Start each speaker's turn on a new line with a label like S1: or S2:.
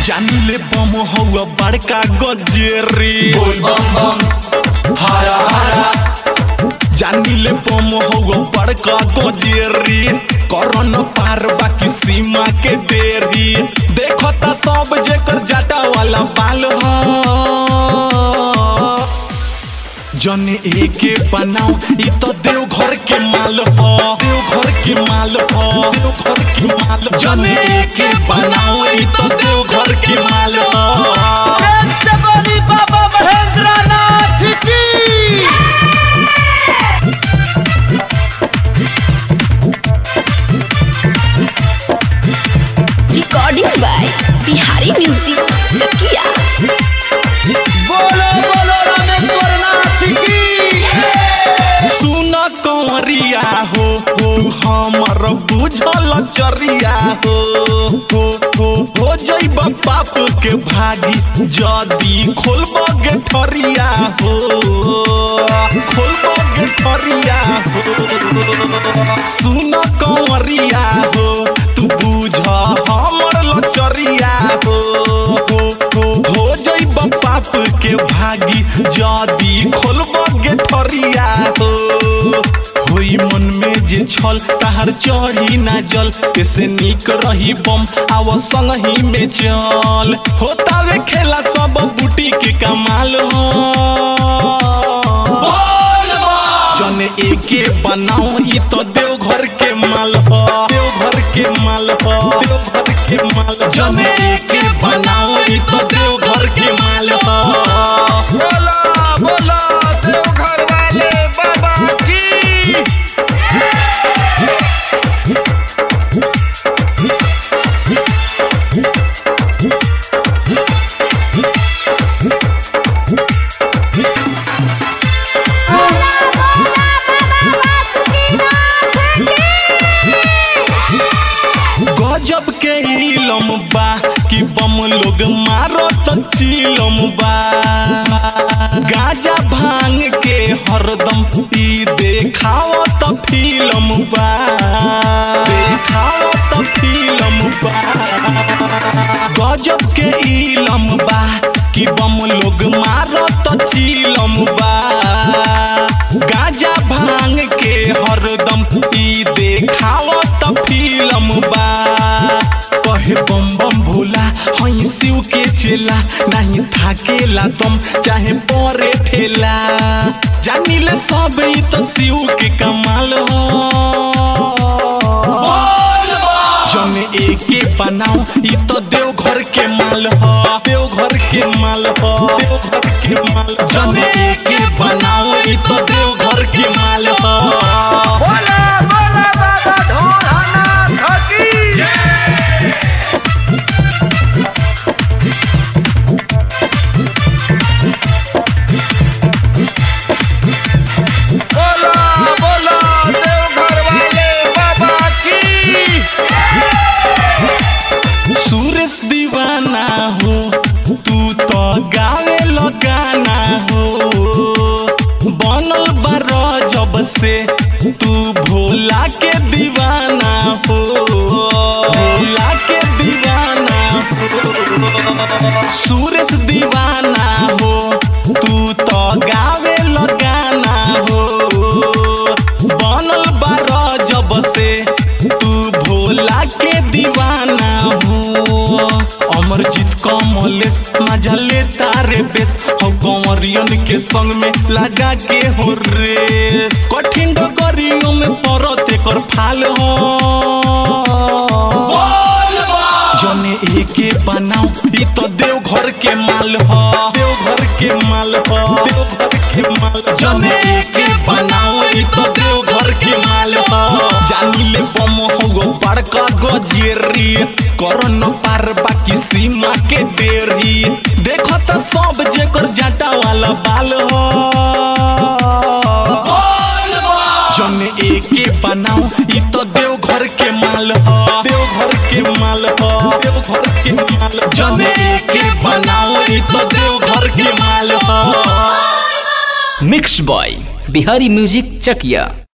S1: जानिले बम हौआ बड़का गजेरी
S2: बोल बम बम हरा हरा
S1: जानिले बम हौआ बड़का गजेरी करन पार बाकी सीमा के देरी देखता सब जेकर जाटा वाला बाल ह जन एके बनाओ ई तो देव घर के माल ह देव घर के माल ह देव घर के माल जन एके बनाओ ई तो देव घर के माल ह
S3: प्रेम से बोली बाबा महेंद्र नाथ की
S4: recording by Bihari Music Chakia.
S3: बोलो बोलो रामेश्वर नाथ की
S1: सुन कंवरिया हो हो हमर बुझल चरिया हो हो हो हो जइब पाप के भागी जदी खोलब गे ठरिया हो खोलब गे ठरिया हो सुन कंवरिया हो तू बुझ हमर लचरिया हो हो हो हो जइब पाप के भागी जदी खोलब गे ठरिया हो होई मन में जे छल ताहर चढ़ी ना जल ऐसे निक रही बम आव संग ही में चल होतावे खेला सब बूटी के कमाल हो जन एके बनाओ ई तो देव घर के माल हो देव घर के माल हो देव घर के माल जन एके बनाओ ई तो देव घर के माल हो
S3: बोला बोला देवघर वाले बाबा की
S1: गजब के इलम बा कि बम लोग मारो तो चिलम बा गाजा भांग के हरदम ई देखाओ तो फिल्म बा देखाओ तो फिल्म बा गजब के इलम बा कि बम लोग मारो तो चिलम बा गाजा भांग के हरदम ई देखाओ तो फिल्म बा कहे बम बम भोला हई शिव के चेला नहीं थाकेला तुम चाहे परे ठेला जानिले सब ई तो शिव के कमाल हो जन एके बनाओ ई तो देव घर के माल हो देव घर के माल हो देव घर के माल जन एके बनाओ ई तो देव घर के माल हो
S3: बोला बोला बाबा ढोलनाथ की बोला बोला देवघर वाले बाबा की
S1: सुरेश दीवाना हो तू तो गावे गाना हो बनल बार जब से तू भोला के दीवाना हो भोला के दीवाना हो सुरेश दीवाना हो तू तो गावे गाना हो बनल बार जब से तू भोला के दीवाना हो अमरजीत कमलेश मजा ले तारे बेस हो कंवरियन के संग में लगा के हो रेस कठिन डगरियों में परते कर फाल हो जने एके बनाओ ई तो देव घर के माल हो देव घर के माल हो देव घर के माल जने एके बनाओ ई तो देव घर के माल हो जानिले बम हो बड़का गजेरी करन पार बाकी सीमा के देरी देखो तो सब जेकर जाटा वाला बाल हो जन एके बनाओ ई तो देव घर के माल हो देव घर के माल हो देव घर के माल जन एके बनाओ ई तो देव घर के माल हो
S5: मिक्स बॉय बिहारी म्यूजिक चकिया